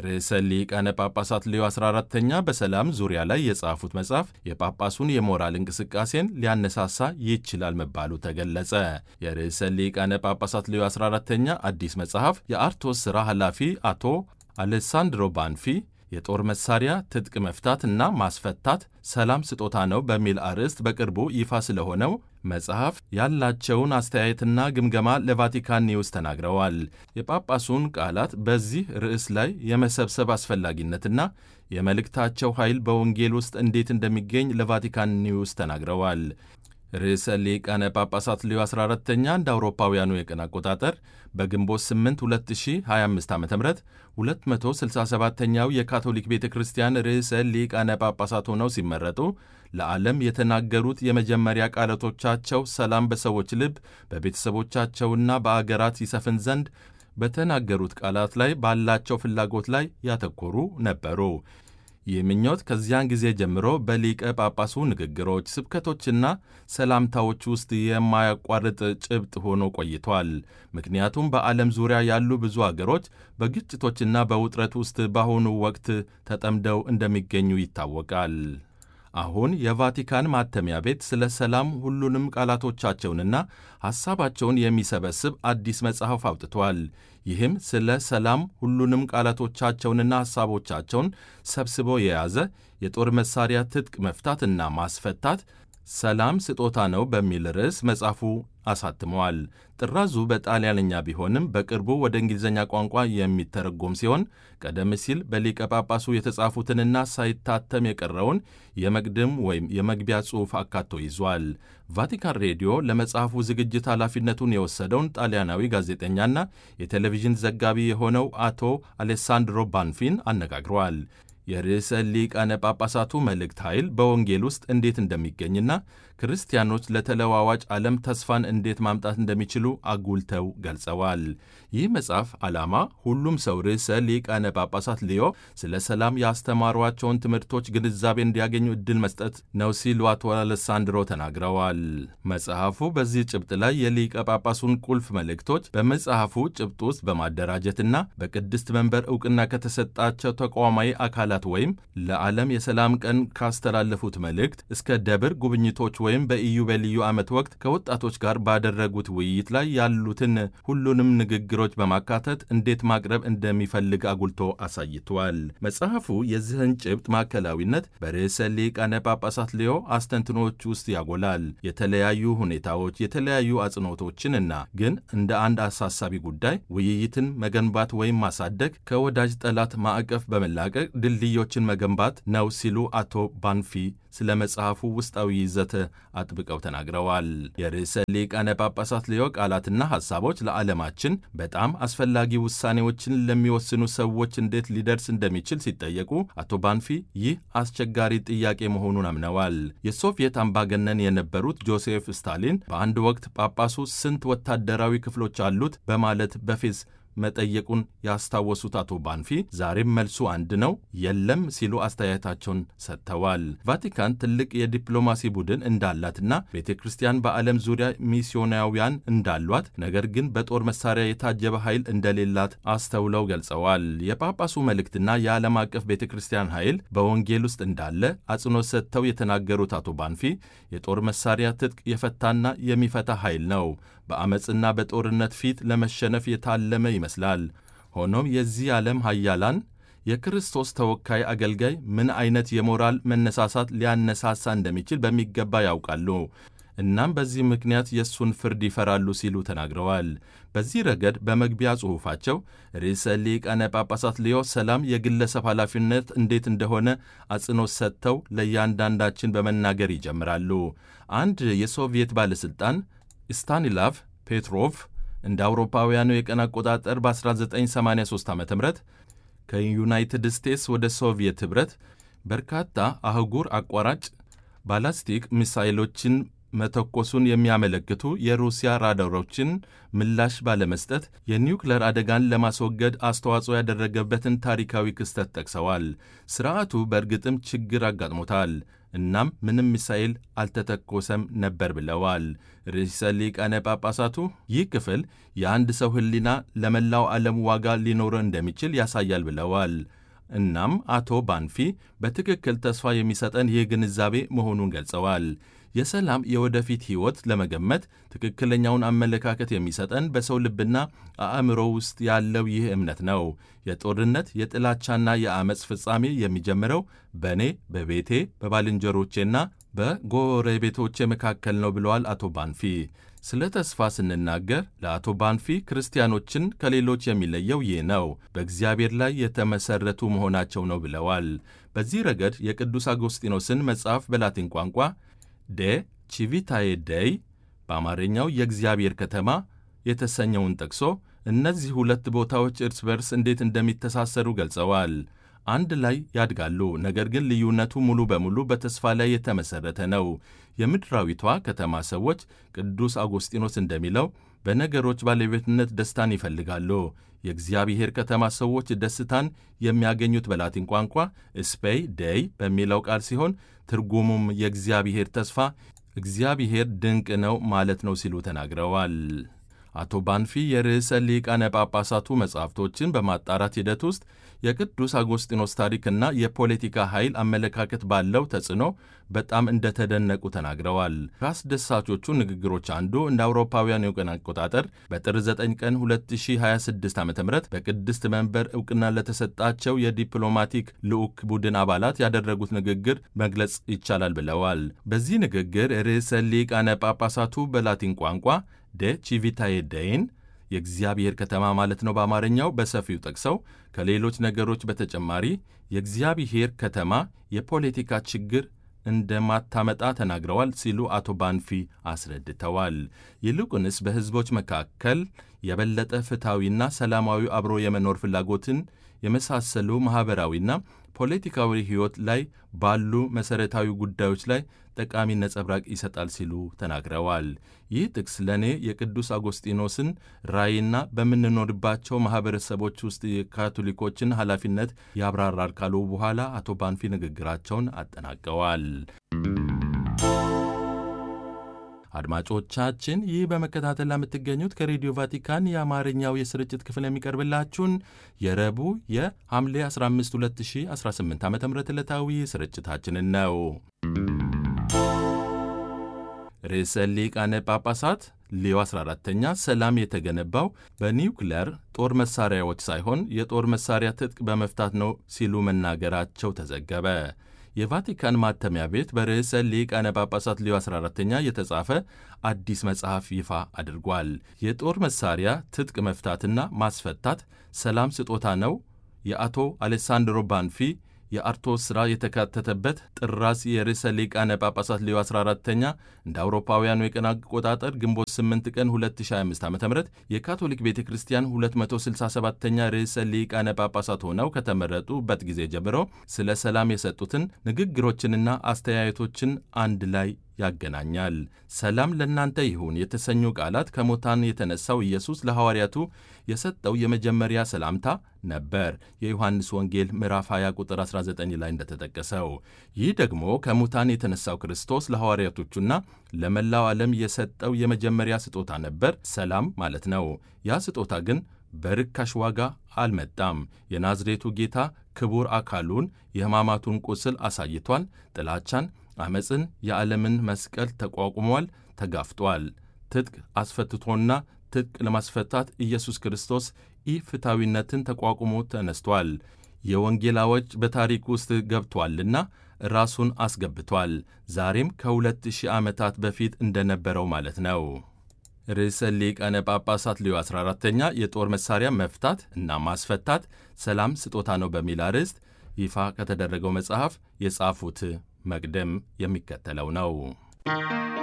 ርዕሰ ሊቃነ ጳጳሳት ሌዮ 14ተኛ በሰላም ዙሪያ ላይ የጻፉት መጽሐፍ የጳጳሱን የሞራል እንቅስቃሴን ሊያነሳሳ ይችላል መባሉ ተገለጸ። የርዕሰ ሊቃነ ጳጳሳት ሌዮ 14ተኛ አዲስ መጽሐፍ የአርቶስ ሥራ ኃላፊ አቶ አሌሳንድሮ ባንፊ የጦር መሳሪያ ትጥቅ መፍታት እና ማስፈታት ሰላም ስጦታ ነው በሚል አርዕስት በቅርቡ ይፋ ስለሆነው መጽሐፍ ያላቸውን አስተያየትና ግምገማ ለቫቲካን ኒውስ ተናግረዋል። የጳጳሱን ቃላት በዚህ ርዕስ ላይ የመሰብሰብ አስፈላጊነትና የመልእክታቸው ኃይል በወንጌል ውስጥ እንዴት እንደሚገኝ ለቫቲካን ኒውስ ተናግረዋል። ርዕሰ ሊቃነ ጳጳሳት ሌዮ 14ተኛ እንደ አውሮፓውያኑ የቀን አቆጣጠር በግንቦት 8 2025 ዓ ም 267ኛው የካቶሊክ ቤተ ክርስቲያን ርዕሰ ሊቃነ ጳጳሳት ሆነው ሲመረጡ ለዓለም የተናገሩት የመጀመሪያ ቃላቶቻቸው ሰላም በሰዎች ልብ በቤተሰቦቻቸውና በአገራት ይሰፍን ዘንድ በተናገሩት ቃላት ላይ ባላቸው ፍላጎት ላይ ያተኮሩ ነበሩ። ይህ ምኞት ከዚያን ጊዜ ጀምሮ በሊቀ ጳጳሱ ንግግሮች፣ ስብከቶችና ሰላምታዎች ውስጥ የማያቋርጥ ጭብጥ ሆኖ ቆይቷል። ምክንያቱም በዓለም ዙሪያ ያሉ ብዙ አገሮች በግጭቶችና በውጥረት ውስጥ በአሁኑ ወቅት ተጠምደው እንደሚገኙ ይታወቃል። አሁን የቫቲካን ማተሚያ ቤት ስለ ሰላም ሁሉንም ቃላቶቻቸውንና ሐሳባቸውን የሚሰበስብ አዲስ መጽሐፍ አውጥቷል። ይህም ስለ ሰላም ሁሉንም ቃላቶቻቸውንና ሐሳቦቻቸውን ሰብስቦ የያዘ የጦር መሳሪያ ትጥቅ መፍታትና ማስፈታት ሰላም ስጦታ ነው በሚል ርዕስ መጽሐፉ አሳትመዋል። ጥራዙ በጣሊያንኛ ቢሆንም በቅርቡ ወደ እንግሊዝኛ ቋንቋ የሚተረጎም ሲሆን ቀደም ሲል በሊቀ ጳጳሱ የተጻፉትንና ሳይታተም የቀረውን የመቅድም ወይም የመግቢያ ጽሑፍ አካቶ ይዟል። ቫቲካን ሬዲዮ ለመጽሐፉ ዝግጅት ኃላፊነቱን የወሰደውን ጣሊያናዊ ጋዜጠኛና የቴሌቪዥን ዘጋቢ የሆነው አቶ አሌሳንድሮ ባንፊን አነጋግረዋል። የርዕሰ ሊቃነ ጳጳሳቱ መልእክት ኃይል በወንጌል ውስጥ እንዴት እንደሚገኝና ክርስቲያኖች ለተለዋዋጭ ዓለም ተስፋን እንዴት ማምጣት እንደሚችሉ አጉልተው ገልጸዋል። ይህ መጽሐፍ ዓላማ ሁሉም ሰው ርዕሰ ሊቃነ ጳጳሳት ሊዮ ስለ ሰላም ያስተማሯቸውን ትምህርቶች ግንዛቤ እንዲያገኙ ዕድል መስጠት ነው ሲሉ አቶ አሌሳንድሮ ተናግረዋል። መጽሐፉ በዚህ ጭብጥ ላይ የሊቀ ጳጳሱን ቁልፍ መልእክቶች በመጽሐፉ ጭብጥ ውስጥ በማደራጀትና በቅድስት መንበር ዕውቅና ከተሰጣቸው ተቋማዊ አካላት ወይም ለዓለም የሰላም ቀን ካስተላለፉት መልእክት እስከ ደብር ጉብኝቶች ወይም በኢዮቤልዩ ዓመት ወቅት ከወጣቶች ጋር ባደረጉት ውይይት ላይ ያሉትን ሁሉንም ንግግሮች በማካተት እንዴት ማቅረብ እንደሚፈልግ አጉልቶ አሳይቷል። መጽሐፉ የዚህን ጭብጥ ማዕከላዊነት በርዕሰ ሊቃነ ጳጳሳት ሊዮ አስተንትኖች ውስጥ ያጎላል። የተለያዩ ሁኔታዎች የተለያዩ አጽንዖቶችንና ግን እንደ አንድ አሳሳቢ ጉዳይ ውይይትን መገንባት ወይም ማሳደግ ከወዳጅ ጠላት ማዕቀፍ በመላቀቅ ድልድዮችን መገንባት ነው ሲሉ አቶ ባንፊ ስለ መጽሐፉ ውስጣዊ ይዘት አጥብቀው ተናግረዋል። የርዕሰ ሊቃነ ጳጳሳት ሊዮ ቃላትና ሐሳቦች ለዓለማችን በጣም አስፈላጊ ውሳኔዎችን ለሚወስኑ ሰዎች እንዴት ሊደርስ እንደሚችል ሲጠየቁ አቶ ባንፊ ይህ አስቸጋሪ ጥያቄ መሆኑን አምነዋል። የሶቪየት አምባገነን የነበሩት ጆሴፍ ስታሊን በአንድ ወቅት ጳጳሱ ስንት ወታደራዊ ክፍሎች አሉት በማለት በፌዝ መጠየቁን ያስታወሱት አቶ ባንፊ ዛሬም መልሱ አንድ ነው፣ የለም ሲሉ አስተያየታቸውን ሰጥተዋል። ቫቲካን ትልቅ የዲፕሎማሲ ቡድን እንዳላትና ቤተ ክርስቲያን በዓለም ዙሪያ ሚስዮናውያን እንዳሏት፣ ነገር ግን በጦር መሳሪያ የታጀበ ኃይል እንደሌላት አስተውለው ገልጸዋል። የጳጳሱ መልእክትና የዓለም አቀፍ ቤተ ክርስቲያን ኃይል በወንጌል ውስጥ እንዳለ አጽንኦት ሰጥተው የተናገሩት አቶ ባንፊ የጦር መሳሪያ ትጥቅ የፈታና የሚፈታ ኃይል ነው በአመፅና በጦርነት ፊት ለመሸነፍ የታለመ ይመስላል። ሆኖም የዚህ ዓለም ኃያላን የክርስቶስ ተወካይ አገልጋይ ምን አይነት የሞራል መነሳሳት ሊያነሳሳ እንደሚችል በሚገባ ያውቃሉ። እናም በዚህ ምክንያት የእሱን ፍርድ ይፈራሉ ሲሉ ተናግረዋል። በዚህ ረገድ በመግቢያ ጽሑፋቸው ርዕሰ ሊቃነ ጳጳሳት ሊዮ ሰላም የግለሰብ ኃላፊነት እንዴት እንደሆነ አጽንኦት ሰጥተው ለእያንዳንዳችን በመናገር ይጀምራሉ። አንድ የሶቪየት ባለሥልጣን ስታኒላቭ ፔትሮቭ እንደ አውሮፓውያኑ የቀን አቆጣጠር በ1983 ዓ ም ከዩናይትድ ስቴትስ ወደ ሶቪየት ኅብረት በርካታ አህጉር አቋራጭ ባላስቲክ ሚሳይሎችን መተኮሱን የሚያመለክቱ የሩሲያ ራዳሮችን ምላሽ ባለመስጠት የኒውክለር አደጋን ለማስወገድ አስተዋጽኦ ያደረገበትን ታሪካዊ ክስተት ጠቅሰዋል። ስርዓቱ በእርግጥም ችግር አጋጥሞታል፣ እናም ምንም ሚሳኤል አልተተኮሰም ነበር ብለዋል። ርዕሰ ሊቃነ ጳጳሳቱ ይህ ክፍል የአንድ ሰው ሕሊና ለመላው ዓለም ዋጋ ሊኖረው እንደሚችል ያሳያል ብለዋል። እናም አቶ ባንፊ በትክክል ተስፋ የሚሰጠን ይህ ግንዛቤ መሆኑን ገልጸዋል። የሰላም የወደፊት ሕይወት ለመገመት ትክክለኛውን አመለካከት የሚሰጠን በሰው ልብና አእምሮ ውስጥ ያለው ይህ እምነት ነው። የጦርነት የጥላቻና የአመፅ ፍጻሜ የሚጀምረው በእኔ በቤቴ በባልንጀሮቼና በጎረቤቶቼ መካከል ነው ብለዋል አቶ ባንፊ። ስለ ተስፋ ስንናገር ለአቶ ባንፊ ክርስቲያኖችን ከሌሎች የሚለየው ይህ ነው፣ በእግዚአብሔር ላይ የተመሠረቱ መሆናቸው ነው ብለዋል። በዚህ ረገድ የቅዱስ አጎስጢኖስን መጽሐፍ በላቲን ቋንቋ ዴ ቺቪታዬ ደይ በአማርኛው የእግዚአብሔር ከተማ የተሰኘውን ጠቅሶ እነዚህ ሁለት ቦታዎች እርስ በርስ እንዴት እንደሚተሳሰሩ ገልጸዋል። አንድ ላይ ያድጋሉ፣ ነገር ግን ልዩነቱ ሙሉ በሙሉ በተስፋ ላይ የተመሠረተ ነው። የምድራዊቷ ከተማ ሰዎች ቅዱስ አጎስጢኖስ እንደሚለው በነገሮች ባለቤትነት ደስታን ይፈልጋሉ። የእግዚአብሔር ከተማ ሰዎች ደስታን የሚያገኙት በላቲን ቋንቋ ስፔይ ደይ በሚለው ቃል ሲሆን ትርጉሙም የእግዚአብሔር ተስፋ፣ እግዚአብሔር ድንቅ ነው ማለት ነው ሲሉ ተናግረዋል። አቶ ባንፊ የርዕሰ ሊቃነ ጳጳሳቱ መጻሕፍቶችን በማጣራት ሂደት ውስጥ የቅዱስ አጎስጢኖስ ታሪክና የፖለቲካ ኃይል አመለካከት ባለው ተጽዕኖ በጣም እንደተደነቁ ተናግረዋል። ከአስደሳቾቹ ንግግሮች አንዱ እንደ አውሮፓውያን የቀን አቆጣጠር በጥር 9 ቀን 2026 ዓ ም በቅድስት መንበር ዕውቅና ለተሰጣቸው የዲፕሎማቲክ ልዑክ ቡድን አባላት ያደረጉት ንግግር መግለጽ ይቻላል ብለዋል። በዚህ ንግግር ርዕሰ ሊቃነ ጳጳሳቱ በላቲን ቋንቋ ደ ቺቪታዬ ደይን የእግዚአብሔር ከተማ ማለት ነው በአማርኛው በሰፊው ጠቅሰው ከሌሎች ነገሮች በተጨማሪ የእግዚአብሔር ከተማ የፖለቲካ ችግር እንደማታመጣ ተናግረዋል ሲሉ አቶ ባንፊ አስረድተዋል። ይልቁንስ በሕዝቦች መካከል የበለጠ ፍትሐዊና ሰላማዊ አብሮ የመኖር ፍላጎትን የመሳሰሉ ማኅበራዊና ፖለቲካዊ ሕይወት ላይ ባሉ መሠረታዊ ጉዳዮች ላይ ጠቃሚ ነጸብራቅ ይሰጣል ሲሉ ተናግረዋል። ይህ ጥቅስ ለእኔ የቅዱስ አጎስጢኖስን ራእይና በምንኖርባቸው ማኅበረሰቦች ውስጥ የካቶሊኮችን ኃላፊነት ያብራራል ካሉ በኋላ አቶ ባንፊ ንግግራቸውን አጠናቀዋል። አድማጮቻችን ይህ በመከታተል ለምትገኙት ከሬዲዮ ቫቲካን የአማርኛው የስርጭት ክፍል የሚቀርብላችሁን የረቡዕ የሐምሌ 15 2018 ዓ ም ዕለታዊ ስርጭታችንን ነው። ርዕሰ ሊቃነ ጳጳሳት ሌዮ 14ተኛ ሰላም የተገነባው በኒውክለር ጦር መሳሪያዎች ሳይሆን የጦር መሳሪያ ትጥቅ በመፍታት ነው ሲሉ መናገራቸው ተዘገበ። የቫቲካን ማተሚያ ቤት በርዕሰ ሊቃነ ጳጳሳት ሌዮ 14ተኛ የተጻፈ አዲስ መጽሐፍ ይፋ አድርጓል። የጦር መሳሪያ ትጥቅ መፍታትና ማስፈታት ሰላም ስጦታ ነው። የአቶ አሌሳንድሮ ባንፊ የአርቶስ ሥራ የተካተተበት ጥራዝ የርዕሰ ሊቃነ ጳጳሳት ሌዮ 14ተኛ እንደ አውሮፓውያኑ የቀን አቆጣጠር ግንቦት 8 ቀን 2025 ዓ ም የካቶሊክ ቤተ ክርስቲያን 267ተኛ ርዕሰ ሊቃነ ጳጳሳት ሆነው ከተመረጡበት ጊዜ ጀምሮ ስለ ሰላም የሰጡትን ንግግሮችንና አስተያየቶችን አንድ ላይ ያገናኛል። ሰላም ለእናንተ ይሁን የተሰኙ ቃላት ከሙታን የተነሳው ኢየሱስ ለሐዋርያቱ የሰጠው የመጀመሪያ ሰላምታ ነበር። የዮሐንስ ወንጌል ምዕራፍ 20 ቁጥር 19 ላይ እንደተጠቀሰው ይህ ደግሞ ከሙታን የተነሳው ክርስቶስ ለሐዋርያቶቹና ለመላው ዓለም የሰጠው የመጀመሪያ ስጦታ ነበር፣ ሰላም ማለት ነው። ያ ስጦታ ግን በርካሽ ዋጋ አልመጣም። የናዝሬቱ ጌታ ክቡር አካሉን የሕማማቱን ቁስል አሳይቷል። ጥላቻን አመፅን፣ የዓለምን መስቀል ተቋቁሟል፣ ተጋፍጧል። ትጥቅ አስፈትቶና ትጥቅ ለማስፈታት ኢየሱስ ክርስቶስ ኢፍታዊነትን ተቋቁሞ ተነስቷል። የወንጌል አዋጅ በታሪክ ውስጥ ገብቷልና ራሱን አስገብቷል። ዛሬም ከሁለት ሺህ ዓመታት በፊት እንደነበረው ማለት ነው። ርዕሰ ሊቃነ ጳጳሳት ሌዮ 14ተኛ የጦር መሣሪያ መፍታት እና ማስፈታት ሰላም ስጦታ ነው በሚል አርዕስት ይፋ ከተደረገው መጽሐፍ የጻፉት መቅደም የሚከተለው ነው።